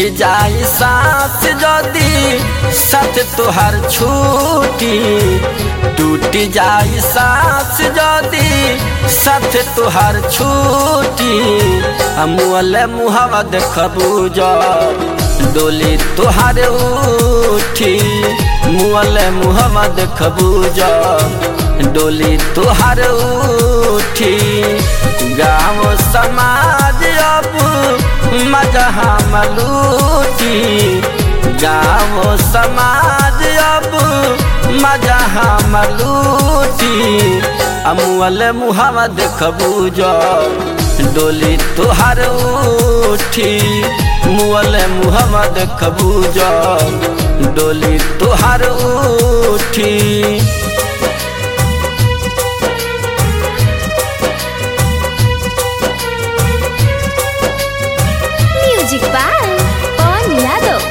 जाई सांस जदी साथ तुहार छूटी टूट जाई सांस जदी साथ तुहार छूटी मुअले मुहावा देखबू जब डोली तुहार उठी मुअले मुहावा देखबू जब डोली तुहार उठी गाँव समाज अब मजा हम लूटी गाँव समाज अब मजा हम लूटी अमुअल मुहावा देखबू जो डोली तुहार उठी मुअल मुहावा देखबू जो डोली तुहार उठी म्यूजिक बाय पवन यादव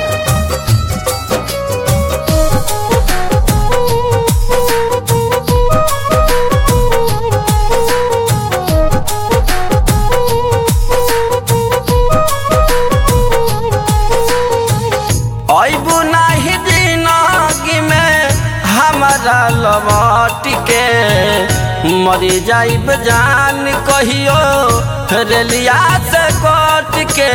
अबू नहीं जिंदगी में हमारा लौट के मरी जाइब जान कहियो रेलिया से कट के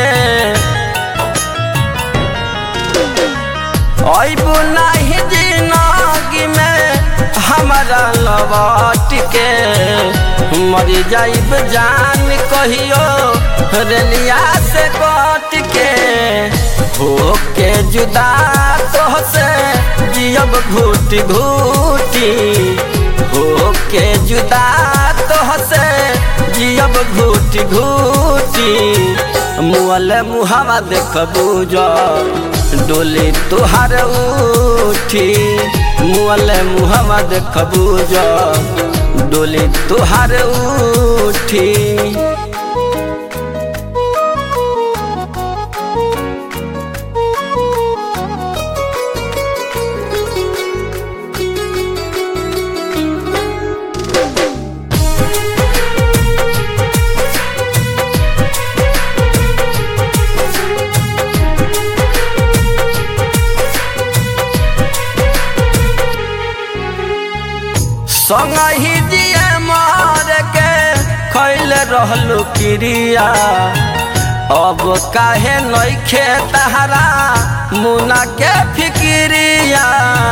अबू नहीं जिंदगी में हमारा लौट के मरी जाइब जान कहियो रेलिया से कट के होके जुदा तोहसे जियब घूटी घूटी होके जुदा तोहसे जियब घूटी घूटी मुअल मुहावा देखबू जो डोली तुहार उठी मुअल मुहावा देखबू जो डोली तुहार उठी संग ही दिए मार के खैल रहलू क्रिया अब काहे नइखे तहरा मुना के फिक्रिया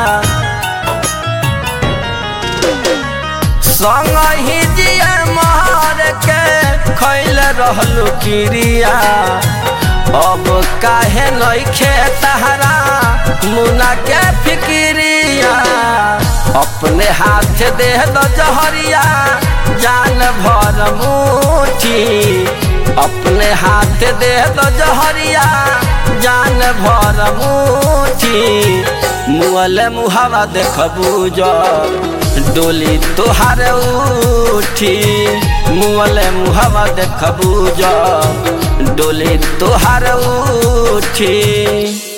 संग ही दिए मार के खैल रहलू क्रिया अब काहे नइखे तहरा मुना के फिक्रिया अपने हाथ दे दो जहरिया जान भर मुठी अपने हाथ दे दो जहरिया जान भर मुठी मुअल मुहावा देखबू जो डोली तुहार उठी मुअल मुहावा देखबू जो डोली तुहार उठी